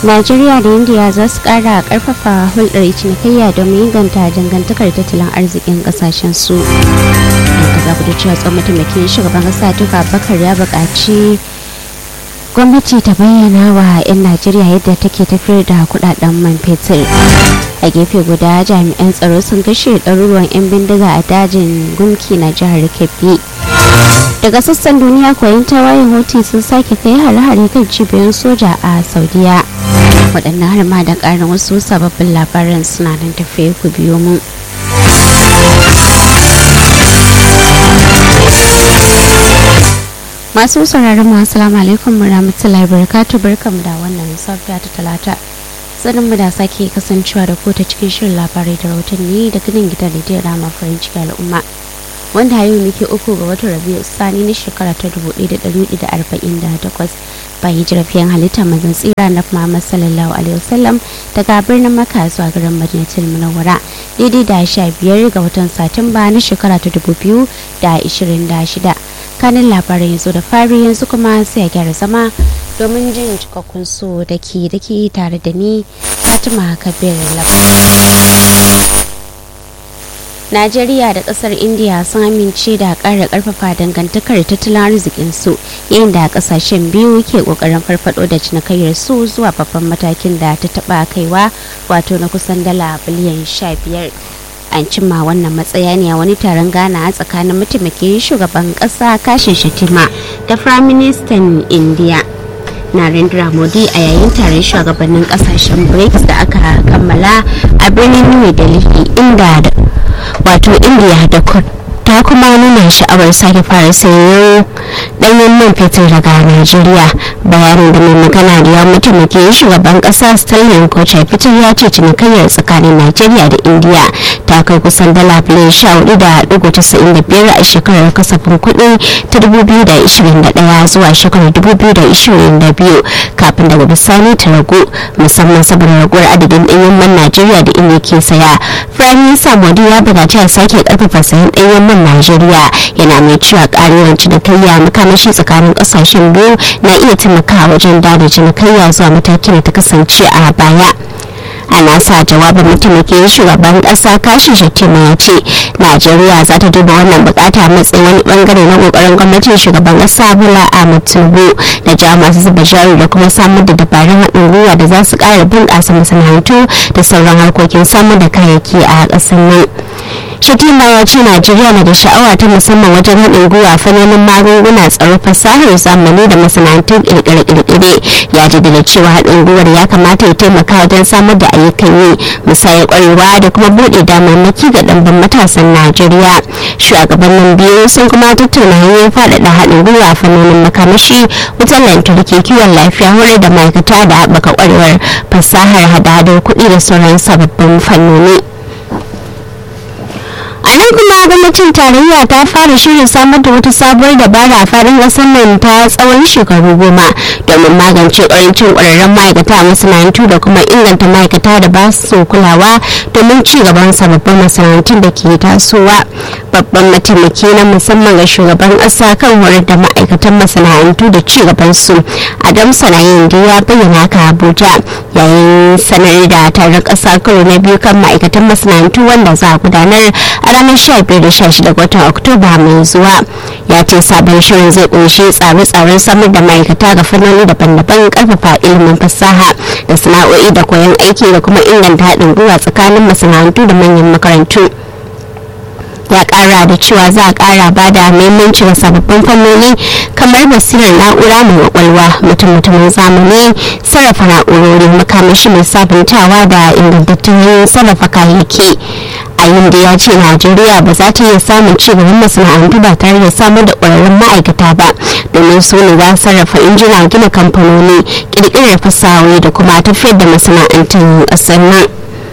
najeriya da india za su kara karfafa hulɗar cinikayya domin inganta dangantakar tattalin arzikin kasashen su da za ku da cewa tsohon mataimakin shugaban kasa tuka bakar ya buƙaci gwamnati ta bayyana wa 'yan najeriya yadda take tafiyar da kudaden man fetur a gefe guda jami'an tsaro sun kashe ɗaruruwan 'yan bindiga a dajin gumki na jihar kebbi daga sassan duniya koyon tawayen hoti sun sake kai hare-hare kan cibiyoyin soja a saudiya waɗannan har ma da ƙarin wasu sababbin labaran suna nan tafiye ku biyo mu masu sauraron mu assalamu alaikum warahmatullahi wabarakatuh barkamu da wannan safiya ta talata sanin mu da sake kasancewa da ku ta cikin shirin labarai da rahotanni da ganin gidan rediyon rama farin ciki al'umma wanda yau muke uku ga watan rabiu sani na shekara ta 1448 bayan jirafiyan halitta mazan tsira na Muhammad sallallahu alaihi wasallam daga birnin Makka zuwa garin Madinatul Munawwara daidai da 15 ga watan Satumba na shekara ta 2026 kanin labarin yanzu da fari yanzu kuma sai a gyara zama domin jin cikakkun su da ke da ke tare da ni Fatima Kabir Najeriya da kasar India sun amince da ƙara ƙarfafa dangantakar tattalin arzikin su yayin da kasashen biyu ke ƙoƙarin farfado da cinikayyar su zuwa babban matakin da ta taɓa kaiwa wato na kusan dala biliyan 15. an cimma wannan matsaya ne a wani taron gana tsakanin mataimakin shugaban kasa kashin shatima da firaministan india narendra modi a yayin taron shugabannin kasashen brics da aka kammala a birnin new delhi inda wato india da ta kuma nuna sha'awar sake fara sayo danyen man fetur daga najeriya bayanin da mai magana da ya mataimakin shugaban kasa stanley kocha fitar ya ce cinikayyar tsakanin najeriya da india ta kai kusan dala biliyan sha hudu da dugu casa'in da biyar a shekarar kasafin kuɗi ta dubu biyu da ishirin da ɗaya zuwa shekarar dubu biyu da ishirin da biyu kafin daga bisani ta ragu musamman saboda raguwar adadin ɗanyen man najeriya da india ke saya firayim minista modi ya buƙaci a sake ƙarfafa sayan ɗanyen man Najeriya yana mai cewa karewar cinikayya makamashi tsakanin kasashen biyu na iya taimakawa wajen dada cinikayya zuwa matakin da ta kasance a baya. a nasa jawabin mataimakin shugaban kasa kashi shatima ya ce najeriya za ta duba wannan bukata matsayin wani bangare na kokarin gwamnatin shugaban kasa bola ahmed tinubu da ja masu zuba jari da kuma samar da dabarun haɗin gwiwa da za su ƙara bunƙasa masana'antu da sauran harkokin samar da kayayyaki a ƙasar nan shatima ya ce najeriya na da sha'awa ta musamman wajen haɗin gwiwa fannonin magunguna tsaro fasahar zamani da masana'antun ƙirƙire-ƙirƙire ya jaddada cewa haɗin gwiwar ya kamata ya taimaka wajen samar da ayyukan yi musayar ƙwarewa da kuma buɗe damarmaki ga ɗanban matasan najeriya shugabannin biyu sun kuma tattauna hanyoyin faɗaɗa haɗin gwiwa fannonin makamashi wutar lantarki kiwon lafiya horar da ma'aikata da haɓaka ƙwarewar fasahar hada-hadar kuɗi da sauran sababbin fannoni. a nan kuma gwamnatin tarayya ta fara shirin samar da wata sabuwar dabara a faɗin ƙasar nan ta tsawon shekaru goma domin magance ƙarancin ƙwararren ma'aikata a masana'antu da kuma inganta ma'aikata da ba su kulawa domin ci gaban sababbin masana'antun da ke tasowa babban mataimaki na musamman ga shugaban ƙasa kan horar da ma'aikatan masana'antu da ci gaban su adam sanayin da ya bayyana ka abuja yayin sanar da taron ƙasa karo na biyu kan ma'aikatan masana'antu wanda za a gudanar a ranar 15 da 16 watan oktoba mai zuwa ya ce sabon shirin zai kunshi tsare-tsaren samar da ma'aikata ga fannoni daban-daban karfafa ilimin fasaha da sana'o'i da koyon aiki da kuma inganta haɗin gwiwa tsakanin masana'antu da manyan makarantu ya kara da cewa za a kara ba da muhimmanci ga sababbin fannoni kamar basirar na'ura mai kwakwalwa mutum-mutumin zamani sarrafa na'urori makamashi mai sabuntawa da ingantattun sarrafa kayayyaki a da ya ce najeriya ba za ta iya samun cigaban masana'antu ba tare da samar da ƙwararrun ma'aikata ba domin su ne za sarrafa injina gina kamfanoni ƙirƙirar fasahohi da kuma tafiyar da masana'antun ƙasar nan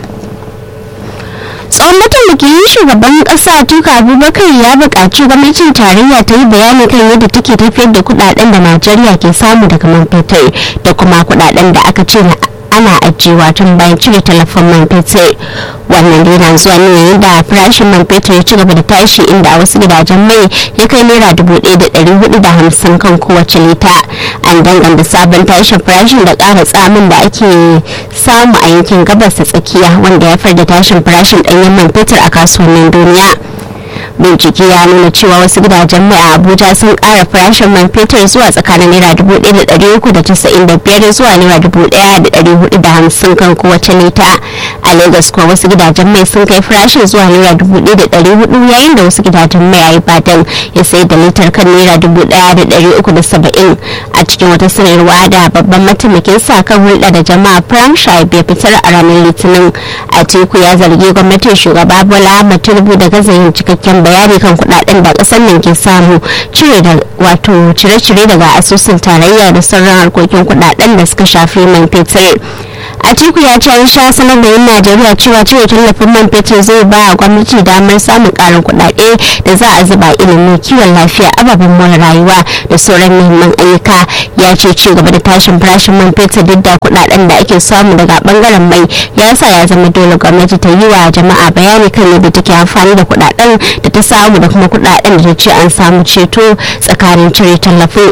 tsohon mataimakin shugaban kasa tuka abubakar ya buƙaci gwamnatin tarayya ta yi bayani kan yadda take tafiyar da kudaden da najeriya ke samu daga man fetur da kuma kudaden da aka ce ana ajiyewa tun bayan cire talafin man fetur wannan dai na zuwa ne yayin da farashin man fetur ya ci gaba da tashi inda a wasu gidajen mai ya kai naira dubu ɗaya da ɗari hudu da hamsin kan kowace lita an danganta sabon tashin farashin da ƙara tsamin da ake samu a yankin gabas ta tsakiya wanda ya haifar da tashin farashin ɗanyen man fetur a kasuwannin duniya bincike ya nuna cewa wasu gidajen mai a abuja sun kara farashin man fetur zuwa tsakanin naira dubu ɗaya da ɗari uku da casa'in da biyar zuwa naira dubu ɗaya da ɗari hudu da hamsin kan kowace lita a lagos kuwa wasu gidajen mai sun kai farashin zuwa naira dubu ɗaya da ɗari hudu yayin da wasu gidajen mai a ibadan ya sayar da litar kan naira dubu ɗaya da ɗari uku da saba'in a cikin wata sanarwa da babban mataimakin sa kan hulɗa da jama'a frank shaib ya fitar a ranar litinin a teku ya zargi gwamnatin shugaba bola ahmad tinubu da gaza yin cikakken bayani kan kudaden da kasar nan ke samu cire da wato cire-cire daga asusun tarayya da sauran harkokin kudaden da suka shafi man fetur atiku ya ce an sha sanar da yin najeriya cewa cire tallafin man fetur zai ba a gwamnati damar samun karin kudade da za a zuba ilimi kiwon lafiya ababen more rayuwa da sauran muhimman ayyuka ya ce ci gaba da tashin farashin man fetur duk da kudaden da ake samu daga bangaren mai ya sa ya zama dole gwamnati ta yi wa jama'a bayani kan yadda take amfani da kudaden da ta samu da kuma kudaden da ta ce an samu ceto tsakanin cire tallafin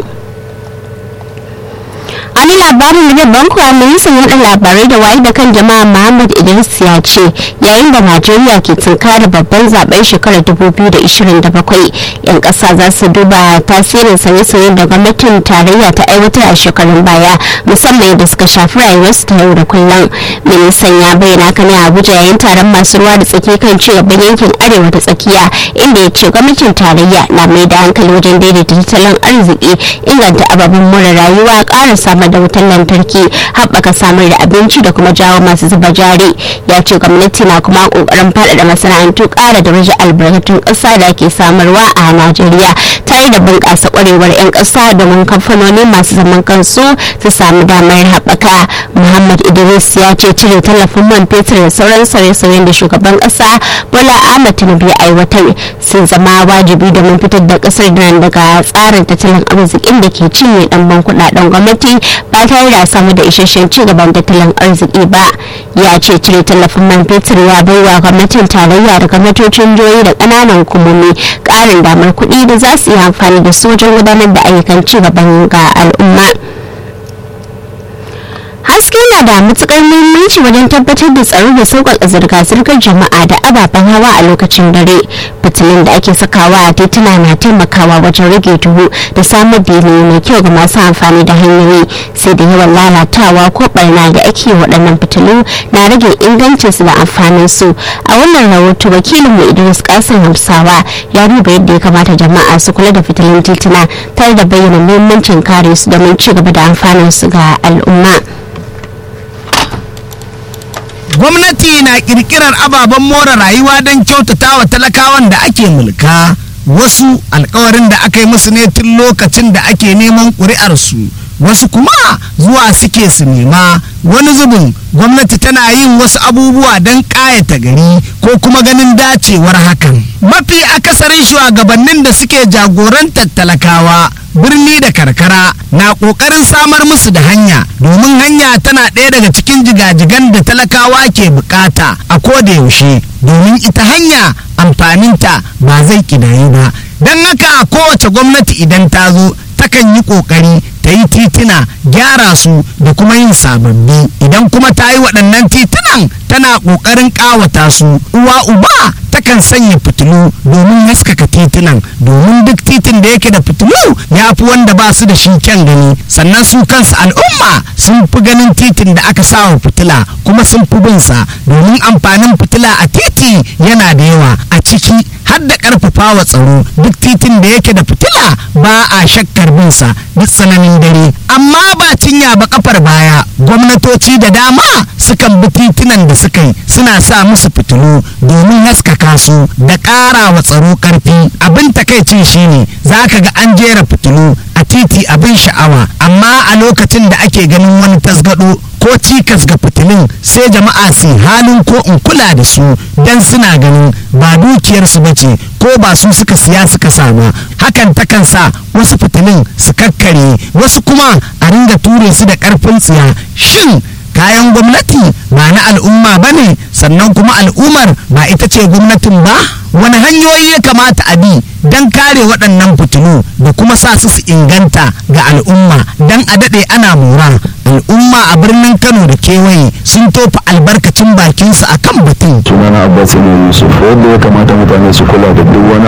wani labarin da babban kuwa ministan yada labarai da waye da kan jama'a muhammad idris ya ce yayin da najeriya ke tunkara babban zaben shekarar 2027 yan kasa za su duba tasirin sauye-sauyen da gwamnatin tarayya ta aiwatar a shekarun baya musamman yadda suka shafi rayuwarsu ta yau da kullum ministan ya bayyana kan a abuja yayin taron masu ruwa da tsaki kan ci gaban yankin arewa ta tsakiya inda ya ce gwamnatin tarayya na mai da hankali wajen daidaita tattalin arziki inganta ababen more rayuwa ƙara samar da wutar lantarki haɓaka samar da abinci da kuma jawo masu zuba jari ya ce gwamnati na kuma ƙoƙarin faɗaɗa masana'antu ƙara da rage albarkatun ƙasa da ake samarwa a najeriya tare da bunƙasa ƙwarewar 'yan ƙasa domin kamfanoni masu zaman kansu su samu damar haɓaka muhammad idris ya ce cire tallafin man fetur da sauran sauye-sauyen da shugaban ƙasa bola ahmad tinubu ya aiwatar sun zama wajibi domin fitar da ƙasar nan daga tsarin tattalin arzikin da ke cinye ɗanban kuɗaɗen gwamnati ba tare da samu da isasshen ci gaban tattalin arziki ba ya ce cire tallafin man fetur ya bai wa gwamnatin tarayya da gwamnatocin jihohi da ƙananan hukumomi ƙarin damar kuɗi da za su yi amfani da su wajen gudanar da ayyukan ci gaban ga al'umma haske na da matukar muhimmanci wajen tabbatar da tsaro da sauƙaƙa zirga-zirgar jama'a da ababen hawa a lokacin dare fitilun da ake sakawa a tituna na taimakawa wajen rage duhu da samar da yanayi mai kyau ga masu amfani da hanyoyi sai da yawan lalatawa ko barna da ake waɗannan fitilu na rage ingancinsu da amfanin su a wannan rahoto wakilin mu idris kasim hamsawa ya duba yadda ya kamata jama'a su kula da fitilun tituna tare da bayyana muhimmancin kare su domin ci gaba da amfanin su ga al'umma. gwamnati na kirkirar ababen more rayuwa don kyautata wa talakawan da ake mulka wasu alkawarin da aka yi musu ne tun lokacin da ake neman ƙuri'arsu wasu kuma zuwa suke su nema wani zubin gwamnati tana yin wasu abubuwa don ƙayata gari ko kuma ganin dacewar hakan mafi akasarin shugabannin da suke jagorantar talakawa birni da karkara na ƙoƙarin samar musu da hanya domin hanya tana ɗaya daga cikin jigajigan da talakawa ke bukata a koda yaushe domin ita hanya amfaninta ba zai kidayi ba don haka kowace gwamnati idan ta zo takan yi ƙoƙari ta yi titina gyara su da kuma yin sababbi idan kuma ta yi waɗannan titunan tana ƙoƙarin ƙawata su uwa uba takan sanya fitilu domin haskaka titunan domin duk titin da yake da fitilu ya fi wanda ba su da shi kyan gani sannan su kansu al'umma sun fi ganin titin da aka sa wa fitila kuma sun fi bin sa domin amfanin fitila a titi yana da yawa a ciki har da ƙarfafa wa tsaro duk titin da yake da fitila ba a shakkar bin sa duk tsananin dare amma ba cinya ba kafar baya gwamnatoci da dama sukan bi titunan da suka yi suna sa musu fitilu domin haskaka su da ƙara wa tsaro ƙarfi abin takaicin shine za ka ga an jera fitilu a titi abin sha'awa amma a lokacin da ake ganin wani tasgado ko cikas ga fitilun sai jama'a su halin ko in kula da su don suna ganin ba dukiyarsu ba ce ko ba su suka siya suka sama hakan takan sa wasu fitilun su kakkare wasu kuma a ringa ture su da karfin tsiya shin kayan gwamnati ba na al'umma ba ne sannan kuma al'ummar ba ita ce gwamnatin ba wani hanyoyi ya kamata a bi don kare waɗannan fitilu da kuma sa su su inganta ga al'umma don a daɗe ana mora al'umma a birnin kano da kewaye sun tofa albarkacin bakinsu a kan batun sunana abbas ne yusuf wanda ya kamata mutane su kula da duk wani